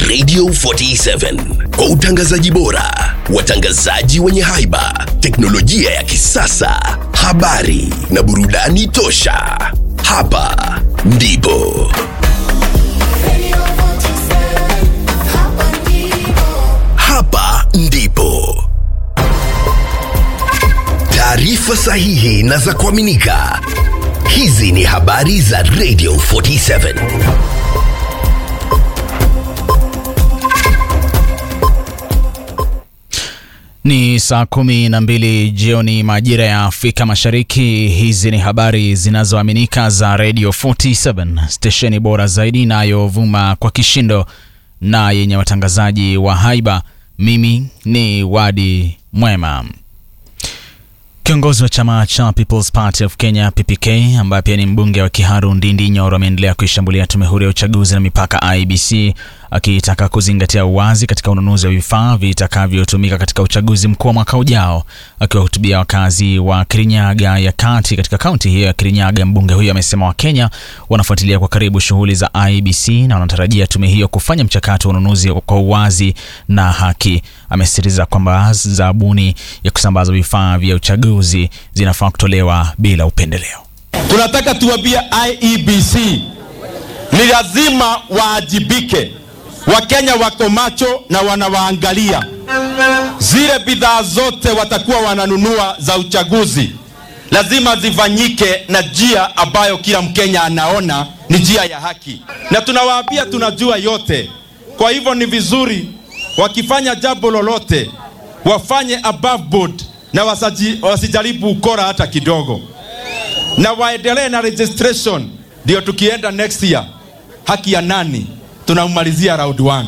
Radio 47 kwa utangazaji bora, watangazaji wenye haiba, teknolojia ya kisasa, habari na burudani tosha. Hapa ndipo hapa ndipo taarifa sahihi na za kuaminika. Hizi ni habari za Radio 47. Ni saa kumi na mbili jioni majira ya Afrika Mashariki. Hizi ni habari zinazoaminika za Radio 47, stesheni bora zaidi inayovuma kwa kishindo na yenye watangazaji wa haiba. Mimi ni Wadi Mwema. Kiongozi wa chama cha People's Party of Kenya PPK, ambaye pia ni mbunge wa Kiharu Ndindi Nyoro, ameendelea kuishambulia tume huru ya uchaguzi na mipaka IEBC, akitaka kuzingatia uwazi katika ununuzi wa vifaa vitakavyotumika katika uchaguzi mkuu wa mwaka ujao. Akiwahutubia wakazi wa Kirinyaga ya kati katika kaunti hiyo ya Kirinyaga, mbunge huyo amesema Wakenya wanafuatilia kwa karibu shughuli za IEBC na wanatarajia tume hiyo kufanya mchakato wa ununuzi kwa uwazi na haki. Amesisitiza kwamba zabuni ya kusambaza vifaa vya uchaguzi zinafaa kutolewa bila upendeleo. Tunataka tuwambie IEBC ni lazima waajibike. Wakenya wako macho na wanawaangalia. Zile bidhaa zote watakuwa wananunua za uchaguzi lazima zifanyike na njia ambayo kila Mkenya anaona ni njia ya haki, na tunawaambia tunajua yote. Kwa hivyo ni vizuri wakifanya jambo lolote wafanye above board na wasaji, wasijaribu ukora hata kidogo, na waendelee na registration, ndio tukienda next year haki ya nani tunamalizia round one.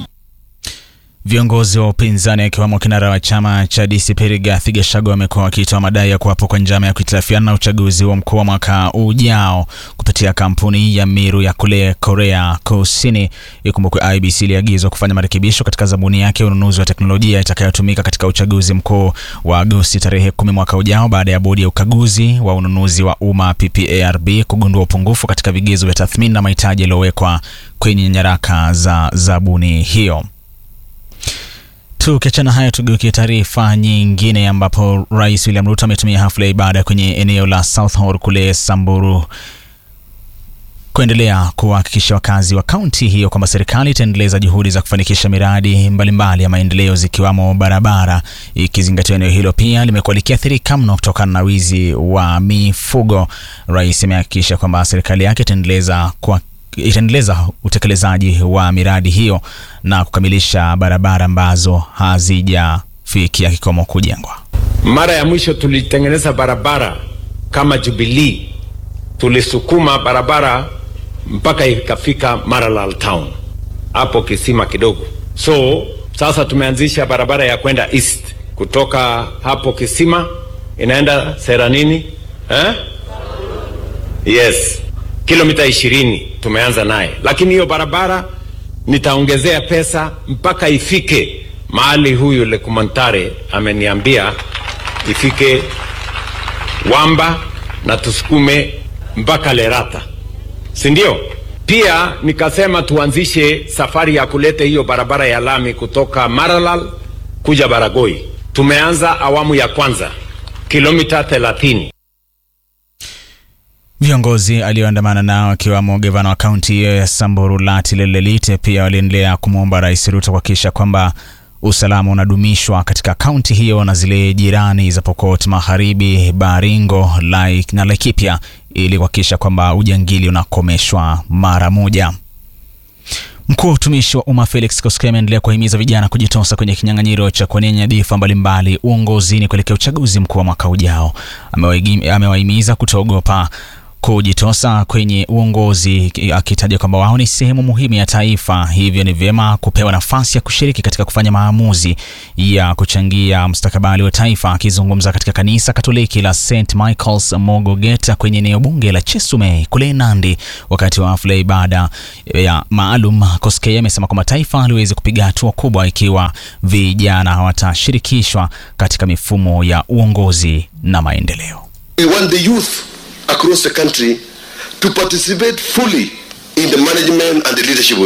Viongozi wa upinzani akiwemo kinara wa chama cha DCP Rigathi Gachagua wamekuwa wakitoa madai ya kuwapo kwa njama ya kuhitilafiana na uchaguzi wa mkuu wa mwaka ujao kupitia kampuni ya Miru ya kule Korea Kusini. Ikumbukwe IBC iliagizwa kufanya marekebisho katika zabuni yake ya ununuzi wa teknolojia itakayotumika katika uchaguzi mkuu wa Agosti tarehe kumi mwaka ujao baada ya bodi ya ukaguzi wa ununuzi wa umma PPARB kugundua upungufu katika vigezo vya tathmini na mahitaji yaliyowekwa kwenye nyaraka za zabuni hiyo. Tukiachana hayo, tugeukie taarifa nyingine ambapo Rais William Ruto ametumia hafla ya ibada kwenye eneo la South Hall kule Samburu kuendelea kuhakikisha wakazi wa kaunti hiyo kwamba serikali itaendeleza juhudi za kufanikisha miradi mbalimbali mbali ya maendeleo zikiwamo barabara, ikizingatia eneo hilo pia limekuwa likiathirika mno kutokana na wizi wa mifugo. Rais amehakikisha kwamba serikali yake itaendeleza kwa itaendeleza utekelezaji wa miradi hiyo na kukamilisha barabara ambazo hazijafikia kikomo kujengwa. Mara ya mwisho tulitengeneza barabara kama Jubilee, tulisukuma barabara mpaka ikafika Maralal town hapo kisima kidogo. So sasa tumeanzisha barabara ya kwenda east kutoka hapo kisima inaenda Seranini eh? Yes, kilomita ishirini tumeanza naye, lakini hiyo barabara nitaongezea pesa mpaka ifike mahali huyu Lekumantare ameniambia ifike Wamba na tusukume mpaka Lerata, si ndio? Pia nikasema tuanzishe safari ya kuleta hiyo barabara ya lami kutoka Maralal kuja Baragoi. Tumeanza awamu ya kwanza kilomita 30. Viongozi alioandamana nao akiwamo gavana wa kaunti hiyo ya Samburu Lati Lelelite pia waliendelea kumwomba Rais Ruto kuhakikisha kwamba usalama unadumishwa katika kaunti hiyo na zile jirani za Pokot Magharibi, Baringo Laik na Laikipia ili kuhakikisha kwamba ujangili unakomeshwa mara moja. Mkuu wa utumishi wa umma Felix Koskei ameendelea kuwahimiza vijana kujitosa kwenye kinyang'anyiro cha kuwania nyadhifa mbalimbali uongozini kuelekea uchaguzi mkuu wa mwaka ujao. Amewahimiza kutoogopa kujitosa kwenye uongozi akitaja kwamba wao ni sehemu muhimu ya taifa, hivyo ni vyema kupewa nafasi ya kushiriki katika kufanya maamuzi ya kuchangia mustakabali wa taifa. Akizungumza katika kanisa Katoliki la St Michael's Mogogeta kwenye eneo bunge la Chesumei kule Nandi, wakati wa hafla ya ibada ya maalum, Koskei amesema kwamba taifa haliwezi kupiga hatua kubwa ikiwa vijana hawatashirikishwa katika mifumo ya uongozi na maendeleo. We want the youth across the country to participate fully in the management and the leadership of